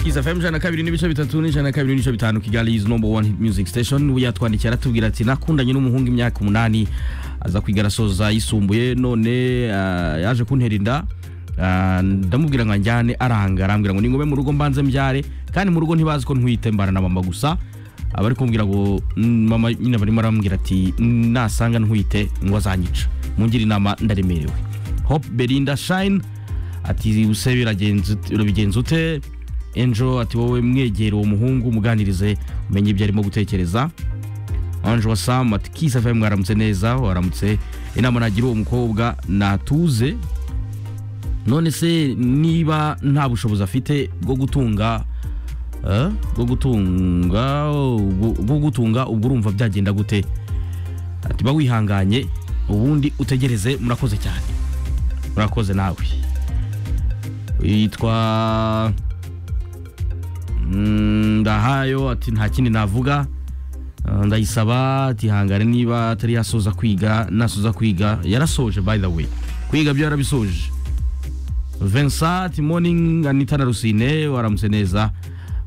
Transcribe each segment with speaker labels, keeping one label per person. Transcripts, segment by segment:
Speaker 1: Kiss FM jana kabiri n'ibice bitatu n'ijana kabiri n'ibice bitanu Kigali is number one hit music station yatwandikiye aratubwira ati nakundanye n'umuhungu imyaka umunani aza kwiga arasoza yisumbuye none ah, yaje kuntera inda Ah, ndamubwira ngo anjyane aranga arambwira ngo ningobe mu rugo mbanze mbyare kandi mu rugo ntibazi ko ntwite mbana na mama gusa abari kumbwira ngo "Mm, mama nyine barimo arambwira ati nasanga ntwite ngo azanyica mungire inama ndaremerewe hope belinda shine ati use biragenze ute- urabigenza ute enjo ati wowe mwegera uwo muhungu umuganirize umenye ibyo arimo gutekereza ange wa samu ati kisi fm mwaramutse neza waramutse inama nagira uwo mukobwa natuze none se niba nta bushobozi afite bwo gutunga eh, bwo gutunga ubwo- bwo gutunga ubwo urumva byagenda gute ati ba wihanganye ubundi utegereze murakoze cyane murakoze nawe yitwa Mm, ndahayo ati nta kindi navuga Ah, ndayisaba ati hangare niba atari yasoza kwiga nasoza kwiga yarasoje by the way kwiga byo yarabisoje Vincent ati morning Anita na Rusine waramutse neza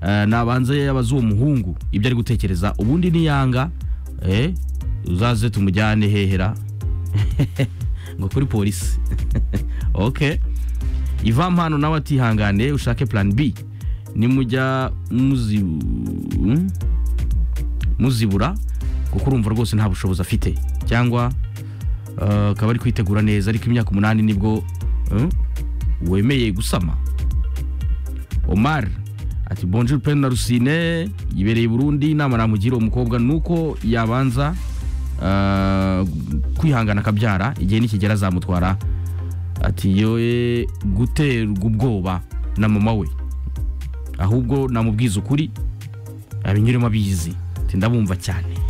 Speaker 1: Eh, nabanze abaza uwo muhungu ibyo ari gutekereza ubundi niyanga eh uzaze tumujyane hehera ngo kuri polisi okay iva mpano nawe atihangane ushake plan b nimujya muzi mm? muzibura kuko urumva rwose nta bushobozi afite cyangwa eh, akaba ari kwitegura neza ariko imyaka umunani nibwo eh, wemeye gusama omar ati bonjour pen na rusine yibereye i burundi inama namugira uwo mukobwa nuko yabanza eh, kwihangana akabyara igihe nikigera azamutwara ati yoye guterwa ubwoba na mama we ahubwo namubwiza ukuri abinyuremo abizi ati ndabumva cyane